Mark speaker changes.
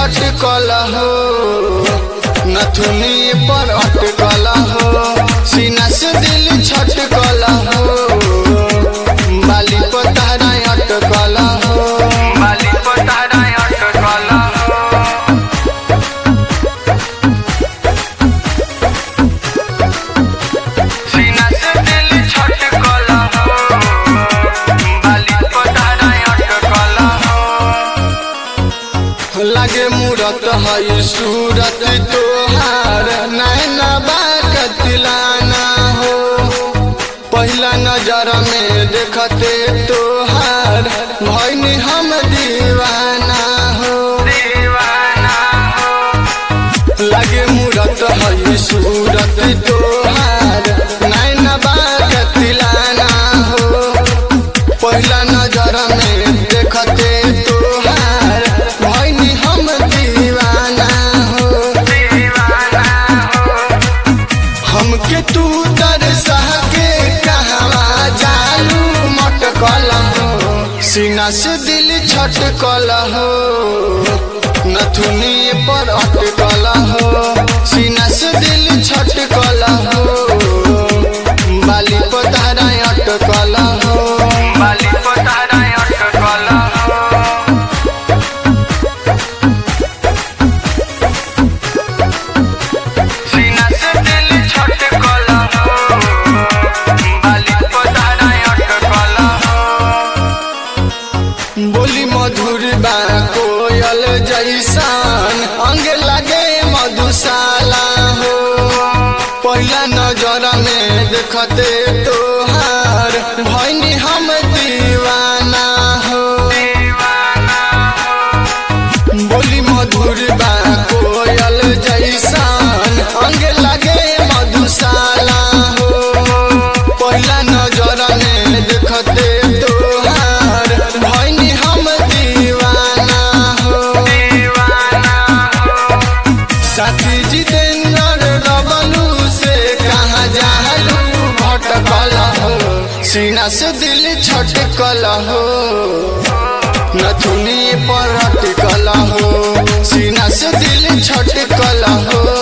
Speaker 1: छटकल हो नथुनी पर अटकल हो सीना से दिल छटकल हो बाली पर तारा अटकल हो बाली पर तारा अटकल हो सीना से दिल छटकल हो बाली पर तारा अटकल हो लगे मूरत है सूरत तोहार नैना बाकतिलाना हो पहला नजर में देखते तोहार भैनी हम दीवाना हो दीवाना हो लगे मूरत है सूरत तोहार नैना बाकतिलाना हो पहला नजर में देखते तोहार भैनी हम दीवाना हो दीवाना हो हमके तू दरसा के कहवा जालू मटकल हो सीना से दिल छटकल हो नथुनी पर अटकल हो सीना से दिल छटकल हो बाली पर तारा अटकल हो बाली पर तारा अटकल हो सीना से दिल छटकल हो बाली पर तारा अटकल हो बोली मधुर बा कोयल जैसान अंग लगे मधुशाला हो पहला नजर में देखते तोहार भैनी हम दीवाना हो बोली मधुर बा कोयल जैसान अंग लगे मधुशाला हो पहला नजर में देखते तोहार भैनी हम दीवाना हो साथी जितेंद्र रबलू से कहाँ जालू भटकल हो सीना से दिल छटकल हो नथुनी पर अटकल हो सीना से दिल छटकल हो